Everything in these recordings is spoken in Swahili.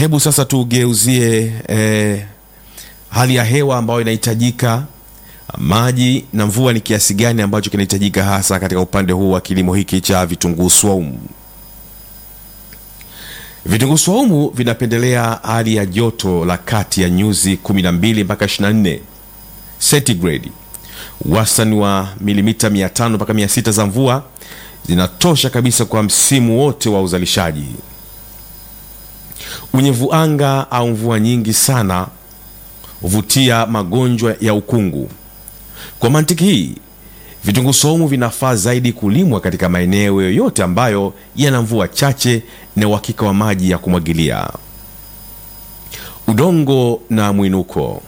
Hebu sasa tugeuzie eh, hali ya hewa ambayo inahitajika, maji na mvua ni kiasi gani ambacho kinahitajika hasa katika upande huu wa kilimo hiki cha vitunguu swaumu. Vitunguu swaumu vinapendelea hali ya joto la kati ya nyuzi 12 mpaka 24 centigrade. Wastani wa milimita 500 mpaka 600 za mvua zinatosha kabisa kwa msimu wote wa uzalishaji. Unyevu anga au mvua nyingi sana huvutia magonjwa ya ukungu. Kwa mantiki hii, vitunguu saumu vinafaa zaidi kulimwa katika maeneo yoyote ambayo yana mvua chache na uhakika wa maji ya kumwagilia. Udongo na mwinuko.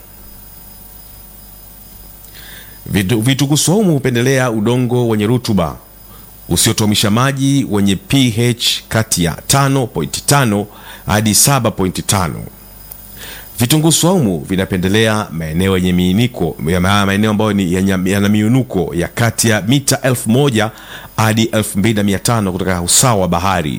Vitu- Vitunguu saumu hupendelea udongo wenye rutuba usiotuamisha maji wenye pH kati ya 5.5 hadi 7.5. Vitunguu swaumu vinapendelea maeneo yenye miiniko ya ma- maeneo ambayo ni yenye- yana miinuko ya kati ya mita 1000 hadi 2500 kutoka usawa wa bahari.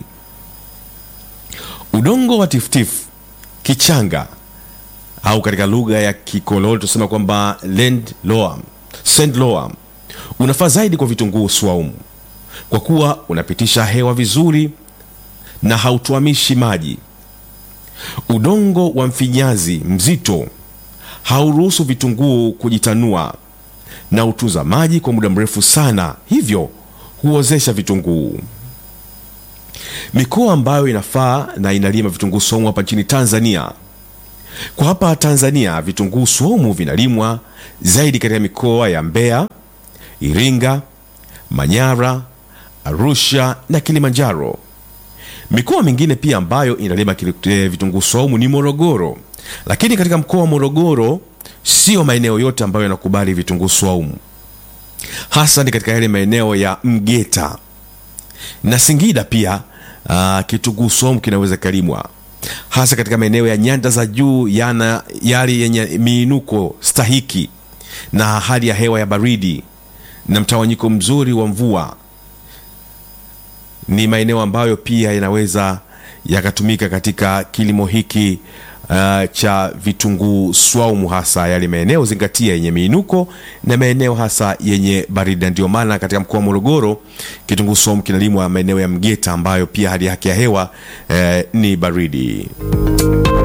Udongo wa tifutifu, kichanga au katika lugha ya kikoloni tunasema kwamba land loam, sand loam unafaa zaidi kwa vitunguu swaumu kwa kuwa unapitisha hewa vizuri na hautuamishi maji. Udongo wa mfinyazi mzito hauruhusu vitunguu kujitanua na hutunza maji kwa muda mrefu sana, hivyo huozesha vitunguu. Mikoa ambayo inafaa na inalima vitunguu swaumu hapa nchini Tanzania. Kwa hapa Tanzania, vitunguu swaumu vinalimwa zaidi katika mikoa ya Mbeya, Iringa, Manyara, Arusha na Kilimanjaro. Mikoa mingine pia ambayo inalima kili- eh, vitunguu swaumu ni Morogoro, lakini katika mkoa wa Morogoro sio maeneo yote ambayo yanakubali vitunguu swaumu, hasa ni katika yale maeneo ya Mgeta na Singida. Pia uh, kitunguu swaumu kinaweza kalimwa hasa katika maeneo ya nyanda za juu yana yale yenye miinuko stahiki na hali ya hewa ya baridi na mtawanyiko mzuri wa mvua ni maeneo ambayo pia yanaweza yakatumika katika kilimo hiki uh, cha vitunguu swaumu, hasa yale maeneo zingatia yenye miinuko na maeneo hasa yenye baridi, na ndio maana katika mkoa wa Morogoro kitunguu swaumu kinalimwa maeneo ya Mgeta ambayo pia hali yake ya hewa eh, ni baridi.